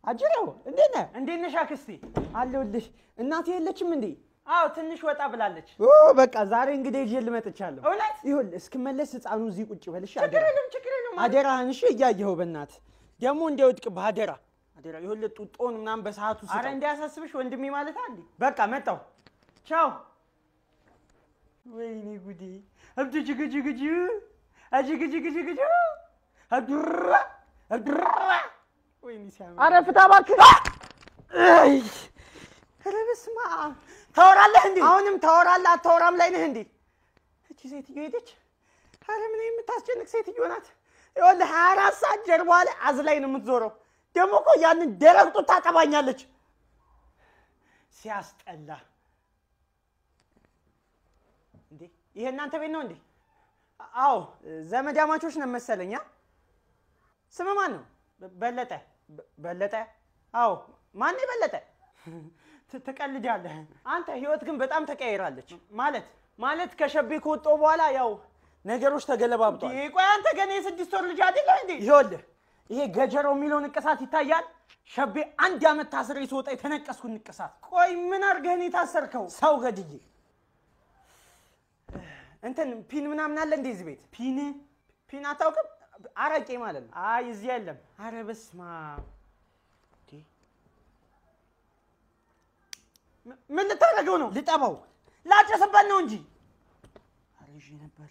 አጅሬው እንዴት ነህ? እንዴት ነሽ አክስቴ? አለሁልሽ። እናቴ የለችም እንዴ? አዎ ትንሽ ወጣ ብላለች። ኦ በቃ ዛሬ እንግዲህ ይዤ ልመጥቻለሁ። እውነት? ይኸውልህ እስክመለስ ህፃኑ እዚህ ቁጭ በልሽ። ችግር የለም ችግር የለም። አደራህን እሺ፣ እያየኸው በእናትህ ደግሞ እንዳይወድቅብህ አደራ አደራ። ይኸውልህ ጡጦን ምናምን በሰዓቱ አረ ስጠው። እንዲያሳስብሽ ወንድሜ ማለት አንዴ። በቃ መጣሁ። ቻው። ወይኔ ጉዴ! እብድ ጅግጅግጅ አጅግጅግጅግጅ አዱራ አዱራ ወይኔ ሲያምር! አረ ፍታ እባክህ። አይ! ኧረ በስመ አብ! ታወራለህ እንዴ? አሁንም ታወራለህ? አታወራም ላይ ነህ እንዴ? እቺ ሴትዮ ሄደች። አረ ምን የምታስጨንቅ ሴትዮ ናት። ይኸውልህ ሀያ አራት ሰዓት ጀርባዋ ላይ አዝላኝ ነው የምትዞረው። ደግሞ እኮ ያንን ደረቅ ጡት ታጠባኛለች። ሲያስጠላ! እንዴ ይሄ እናንተ ቤት ነው እንዴ? አዎ ዘመዳማቾች ነን መሰለኛ። ስም ማን ነው? በ- በለጠ በ- በለጠ። አዎ ማን በለጠ? ት- ትቀልዳለህ አንተ። ህይወት ግን በጣም ተቀያይራለች። ማለት ማለት ከሸቤ ከወጣሁ በኋላ ያው ነገሮች ተገለባብጧል። ቆይ አንተ ገና የስድስት ወር ልጅ አይደለ እንዴ? ይኸውልህ ይሄ ገጀሮ የሚለው ንቅሳት ይታያል። ሸቤ አንድ ዓመት ታስሬ ስወጣ የተነቀስኩ ንቅሳት። ቆይ ምን አድርገህ ነው የታሰርከው? ሰው ገድዬ እንትን ፒን ምናምን አለ እንዴ እዚህ ቤት? ፒን ፒን አታውቅም? አረቄ ማለት ነው። አይ እዚህ የለም። አረ በስመ አብ! እንዴ! ም- ምን ልታደርገው ነው? ልጠባው፣ ላጨስበት ነው እንጂ። አረ ይዤ ነበር።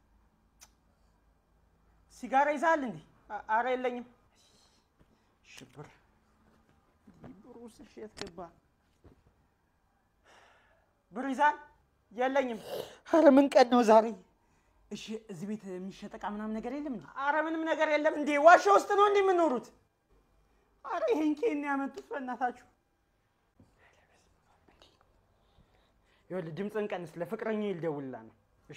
ሲጋራ ይዛል እንዴ? አ- አረ የለኝም። ሽብር ብሩስ የት ገባ? ብር ይዛል? የለኝም። አረ ምን ቀን ነው ዛሬ? እሺ እዚህ ቤት የሚሸጥ ዕቃ ምናምን ነገር የለም እንዴ? አረ ምንም ነገር የለም። እንዴ ዋሻ ውስጥ ነው እንዴ የምኖሩት? አረ ይሄን ኬን ያመጡት በእናታችሁ። ይኸውልህ ድምፅን ቀንስ፣ ለፍቅረኛ ይልደውልላ ነው። እሺ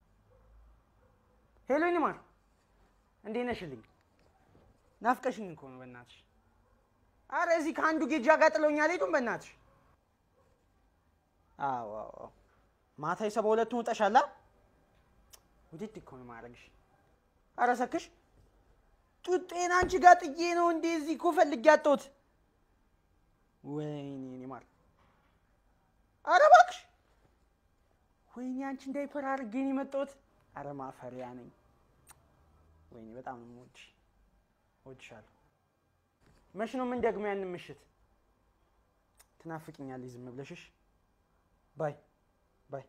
ሄሎ ይንማር፣ እንዴት ነሽልኝ? ናፍቀሽኝ እኮ ነው በእናትሽ። አረ እዚህ ከአንዱ ጌጃ ጋር ጥለውኝ አልሄዱም በእናትሽ። አዎ አዎ አዎ። ማታ የሰባ ሁለቱን ውጠሻላ። ውድድ እኮ ነው ማድረግሽ። አረ ሰክሽ ጡጤን አንቺ ጋር ጥዬ ነው እንዴ እዚህ እኮ ፈልጌ አጣሁት። ወይኔ እኔ ማር፣ አረ እባክሽ፣ ወይኔ አንቺ እንዳይፐር አድርጌ ነው የመጣሁት። አረ ማፈሪያ ነኝ። ወይኔ በጣም ነው የምወድሽ፣ እወድሻለሁ። መች ነው ምን ደግሞ ያንን ምሽት ትናፍቅኛለሽ ዝም ብለሽሽ ባይ ባይ።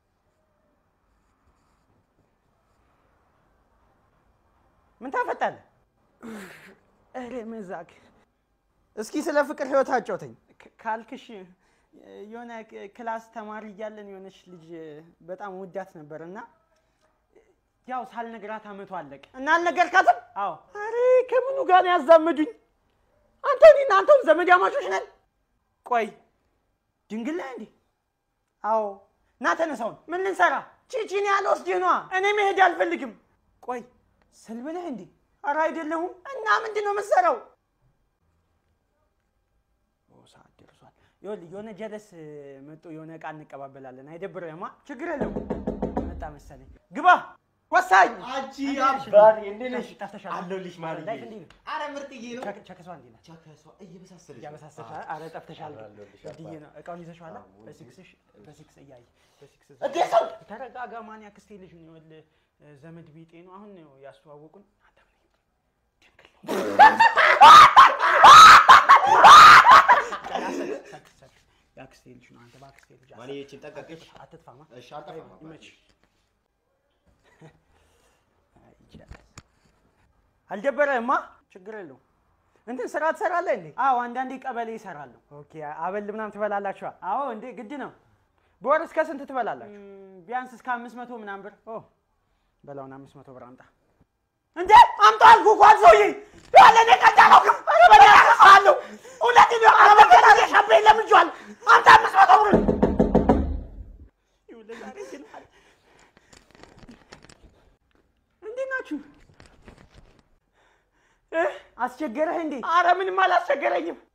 ምን ታፈጣለህ? እረ መዛግ። እስኪ ስለ ፍቅር ህይወት አጫውተኝ ካልክሽ የሆነ ክላስ ተማሪ እያለን የሆነች ልጅ በጣም ውዳት ነበር እና ያው ሳልነግራት አመቱ አለቀ እና አልነገርካትም? አዎ። አሬ ከምኑ ጋር ነው ያዛመዱኝ? አንተ እኔና አንተም ዘመድ አማቾች ነን። ቆይ ድንግል ነህ እንዴ? አዎ ና ተነሳውን። ምን ልንሰራ? ቺቺን ያልወስድህ ነዋ። እኔ መሄድ አልፈልግም። ቆይ ስልብ ነህ እንዴ? ኧረ አይደለሁም። እና ምንድን ነው የምትሰራው? ኦ ሰዓት ደርሷል። ይኸውልህ የሆነ ጀለስ መጦ የሆነ ዕቃ እንቀባበላለን። አይደብርህማ? ችግር የለውም። መጣ መሰለኝ። ግባ። ወሳኝ አንቺ አባቴ እንዴት ነሽ? ጠፍተሻል። አለሁልሽ ማርዬ። ላይፍ እንዴት ነው? አረ ምርጥዬ ነው። ቸክ- ቸክሷ እንዴት ናት? ቸከሷ እየበሳሰለች ነው። እያበሳሰሻል። አረ ጠፍተሻል። አለሁልሽ እድዬ አባቴ። ነው እቃውን ይዘሽዋል? አዎ፣ በሲክስሽ በሲክስ እያየ በሲክስ እንዴ ሰው ተረጋጋ። ማን ያክስቴ ልጅ ነው ይኸውልህ፣ ዘመድ ቢጤ ነው። አሁን ነው ያስተዋወቁን። አንተ ምን ድንግል ነው። ሰክስ፣ ሰክስ፣ ሰክስ። የአክስቴ ልጅ ነው። አንተ በአክስቴ ልጅ ማን ይቺን ጠቀቅሽ? አትጥፋማ። እሺ አልጠፋም አባቴ። ይመች አልደበረህማ? ችግር የለውም። እንትን ስራ ትሰራለህ እንዴ? አዎ አንዳንዴ ቀበሌ ይሰራለሁ። ኦኬ አበል ምናምን ትበላላችኋ? አዎ እንዴ ግድ ነው። በወር እስከ ስንት ትበላላችሁ? ቢያንስ እስከ አምስት መቶ ምናምን ብር። ኦ በላውን አምስት መቶ ብር አምጣ። እንዴ አምጣ አልኩህ እኮ አንተ ሰውዬ ያለ እኔ ቀልድ አላውቅም። ኧረ በእኔ አነሳሃለሁ። እውነቴን ነው። ኧረ በገና ሸቤ ለምጄዋል። አምጣ አምስት መቶ ብር ይኸውልህ ዛሬ ግን አለ እንዴት ናችሁ? እ? አስቸገረህ እንዴ? አረ ምንም አላስቸገረኝም።